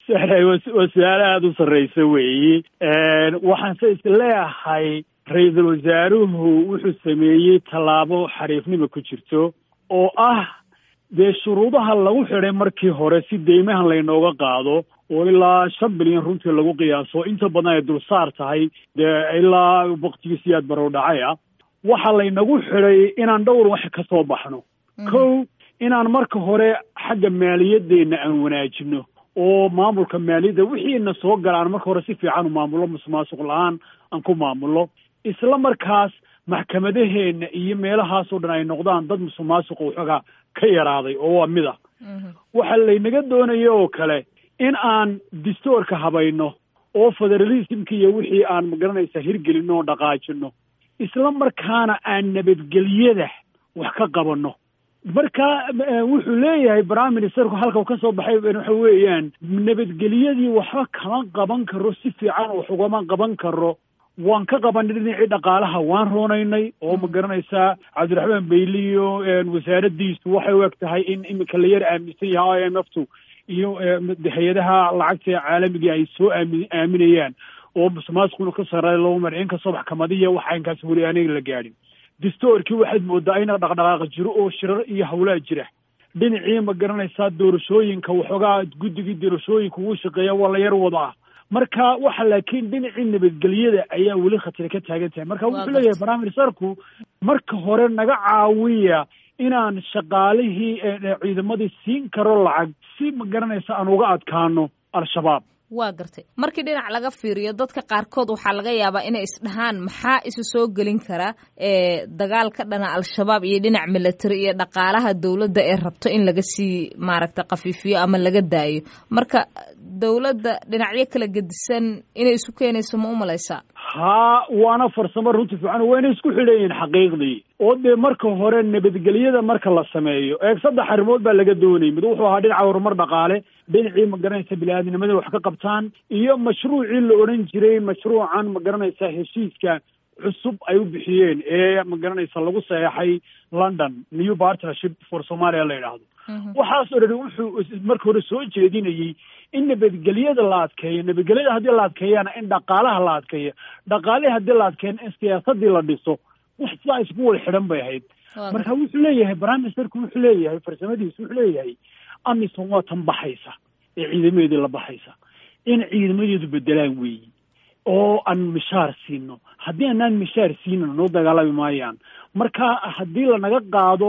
waa su-aalo aada u sarreysa weeyi waxaanse isleeyahay ra-iisul wasaaruhu wuxuu sameeyey tallaabo xariifnima ku jirto oo ah dee shuruudaha lagu xidhay markii hore si deymahan laynooga qaado oo ilaa shan bilyan runtii lagu qiyaaso inta badan ay dulsaar tahay dee ilaa waktigiisi aad barow dhacay ah waxaa laynagu xidhay inaan dhowr wax ka soo baxno kow inaan marka hore xagga maaliyadeenna aan wanaajino oo maamulka maaliyadda wixiina soo gala aan marka hore si fiican u maamulo musuqmaasuq la-aan aan ku maamulo isla markaas maxkamadaheenna iyo meelahaasoo dhan ay noqdaan dad musuqmaasuqa waxoogaa ka yaraaday oo waa mid ah waxaa laynaga doonaya oo kale in aan distoorka habayno oo federalismka iyo wixii aan magaranaysa hirgelino oo dhaqaajino isla markaana aan nabadgelyada wax ka qabanno marka wuxuu leeyahay prime ministerku halka ka soo baxay waxa weeyaan nabadgelyadii waxba kama qaban karo si fiican wax ugama qaban karo waan ka qabanay dhinacii dhaqaalaha waan roonaynay oo ma garanaysaa cabdiraxmaan beyliyo wasaaraddiisu waxay u eg tahay in iminka la yar aaminsan yahay i m f tu iyo hay-adaha lacagta caalamiga ay soo aami aaminayaan oo musuqmaasuquna ka sareeya loo mar inkastoo maxkamadiya waxa inkaas weli aniga la gaadhin distoorkii waxaad moodaa ina dhaqdhaqaaqa jiro oo shirar iyo hawlaa jira dhinacii ma garanaysaa doorashooyinka waxoogaa guddigii doorashooyinka ugu shaqeeya waa la yar wadaa marka waxa laakiin dhinacii nabadgelyada ayaa weli khatira ka taagan tahay marka wuxuu leeyahay prime ministerku marka hore naga caawiya inaan shaqaalihii ciidamadii siin karo lacag si ma garanaysa aan uga adkaano al-shabaab waa gartay markii dhinac laga fiiriyo dadka qaarkood waxaa laga yaabaa inay isdhahaan maxaa isu soo gelin kara dagaal ka dhana al-shabaab iyo dhinac military iyo dhaqaalaha dowladda ee rabto in laga sii maaragta khafiifiyo ama laga daayo marka dowladda dhinacyo kala gedisan inay isu keenayso ma u malaysaa haa waana farsamo runti fiican wayna isku xidhan yihiin xaqiiqdii oo dee marka hore nabadgelyada marka la sameeyo eeg saddex arrimood baa laga doonayay mid wuxuu ahaa dhinaca horumar dhaqaale dhinacii ma garanaysa bini-aadnimada wax ka qabtaan iyo mashruucii la odhan jiray mashruucan ma garanaysa heshiiska cusub ay u bixiyeen ee ma garanaysa lagu saxeexay london new partnership for somalia la yidhaahdo waxaasoo dhan wuxuu marka hore soo jeedinayey in nabadgelyada la adkeeyo nabadgelyada haddii la adkeeyana in dhaqaalaha la adkeeyo dhaqaalihii haddii la adkeeyana in siyaasadii la dhiso wax sidaa isku wada xidhan bay ahayd marka wuxuu leeyahay prime ministerku wuxuu leeyahay farsamadiisu wuxuu leeyahay amisom waa tan baxaysa ee ciidamadeedii la baxaysa in ciidamadeedu bedelaan weeyi oo aan mishaar siino haddii aanaan mishaar siinin noo dagaalami maayaan marka haddii lanaga qaado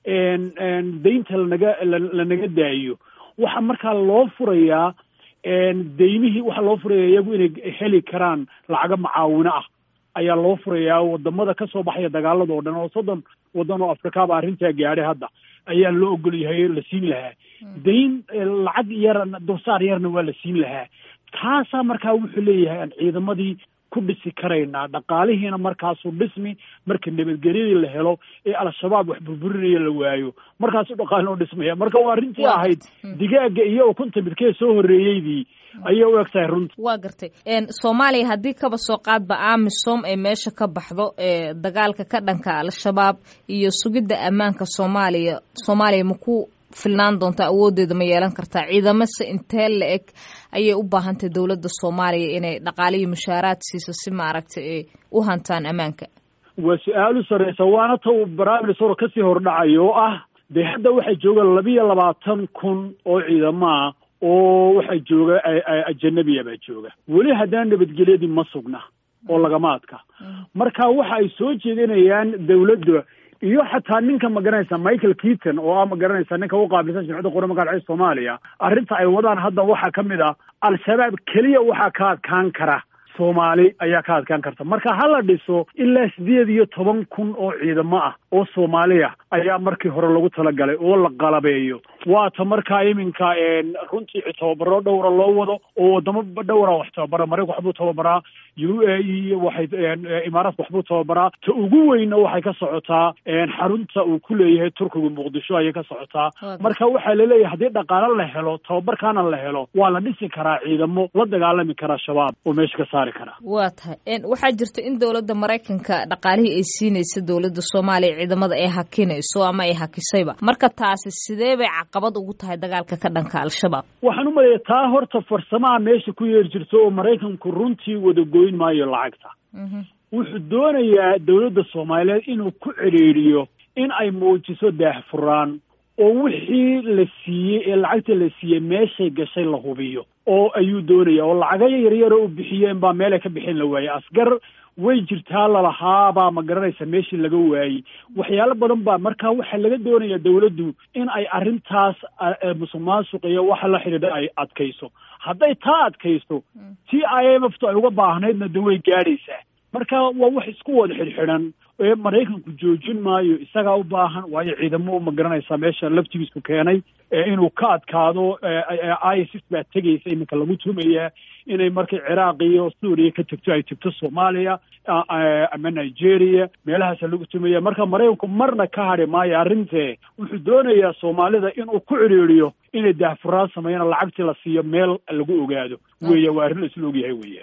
daynta lanaga lanaga daayo waxaa markaa loo furayaa daymihii waxaa loo furaya iyagu inay heli karaan lacago macaawino ah ayaa loo furayaa wadamada kasoo baxaya dagaalada oo dhan oo soddon waddan oo afrikaaba arrintaa gaadhay hadda ayaa loo ogol yahay la siin lahaa dayn lacag yar dulsaar yarna waa la siin lahaa taasaa markaa wuxuu leeyahay aan ciidamadii ku dhisi karaynaa dhaqaalihiina markaasuu dhismi marka nabadgelyadii la helo ee al-shabaab wax burburinaya la waayo markaasuu dhaqaalino dhismaya marka waa arrintii ahayd digaaga iyo ukunta midkee soo horreeyeydii ayay u eg tahay runta waa gartay soomaaliya haddii kaba soo qaadba amisom ay meesha ka baxdo dagaalka ka dhanka al-shabaab iyo sugidda ammaanka soomaaliya soomaaliya maku filnaan doontaa awooddeeda ma yeelan kartaa ciidamase intee la eg ayay u baahantahy dowladda soomaaliya inay dhaqaaliyo mushaaraad siiso si maaragtay ay u hantaan ammaanka waa su-aal u sarreysa waana ta uu barnaamijsoro kasii hordhacayo oo ah dee hadda waxay joogaan labiyo labaatan kun oo ciidamaah oo waxaa jooga ajanabiya baa jooga weli haddana nabadgelyadii ma sugna oo lagama adka marka waxa ay soo jeedinayaan dawladda iyo xataa ninka magaranaysa michael keaton oo ah magaranaysa ninka u qaabilsan jimcadda qurama galcee soomaaliya arrinta ay wadaan hadda waxaa ka mid ah al-shabaab keliya waxaa ka adkaan kara soomaali ayaa ka adkaan karta marka ha la dhiso ilaa sideed iyo toban kun oo ciidamo ah oo soomaaliya ayaa markii hore lagu talagalay oo la qalabeeyo waata markaa iminka runtii tababaro dhowra loo wado oo wadamo dhowra wax tababara maraykan waxbuu tababaraa u a e waxay imaaraadka waxbuu tababaraa ta ugu weyna waxay ka socotaa xarunta uu ku leeyahay turkiga muqdisho ayay ka socotaa marka waxaa laleeyahay haddii dhaqaalo la helo tababarkaana la helo waa la dhisi karaa ciidamo la dagaalami karaa shabaab oo meesha ka saari karaa waa tahay waxaa jirta in dowladda maraykanka dhaqaalihii ay siinaysa dowladda soomaaliya ciidamada ay hakinayso ama ay hakisayba marka taasi sidee bay caqabad ugu tahay dagaalka ka dhanka al-shabaab waxaan u maleeya taa horta farsamaha meesha ku yeeri jirto oo maraykanku runtii wada goyn maayo lacagta wuxuu doonayaa dowladda soomaaliyeed inuu ku cedhiiriyo in ay muujiso daahfuraan oo wixii la siiyey ee lacagta la siiyey meeshay gashay la hubiyo oo ayuu doonaya oo lacago yaryar oo u bixiyeen baa meelay ka bixin la waayey asgar way jirtaa lalahaabaa ma garanaysa meeshii laga waayey waxyaalo badan baa marka waxaa laga doonaya dowladdu in ay arrintaas musuq maasuq iyo waxa la xidhiidha ay adkayso hadday taa adkayso t i m f tu ay uga baahnaydna de way gaadhaysaa marka waa wax isku wada xidhxidhan ee maraykanku joojin maayo isagaa u baahan waayo ciidamo ma garanaysaa meesha laftigiisku keenay inuu ka adkaado isis baa tegaysa iminka lagu tumayaa inay markay ciraaq iyo suuriya ka tegto ay tegto soomaaliya ama nigeria meelahaasa lagu tumaya marka maraykanku marna ka hadhi maayo arrintee wuxuu doonayaa soomaalida inuu ku cidhiiriyo inay daahfuraan sameeyaan lacagtii la siiyo meel lagu ogaado weya waa arrin la isla ogyahay weya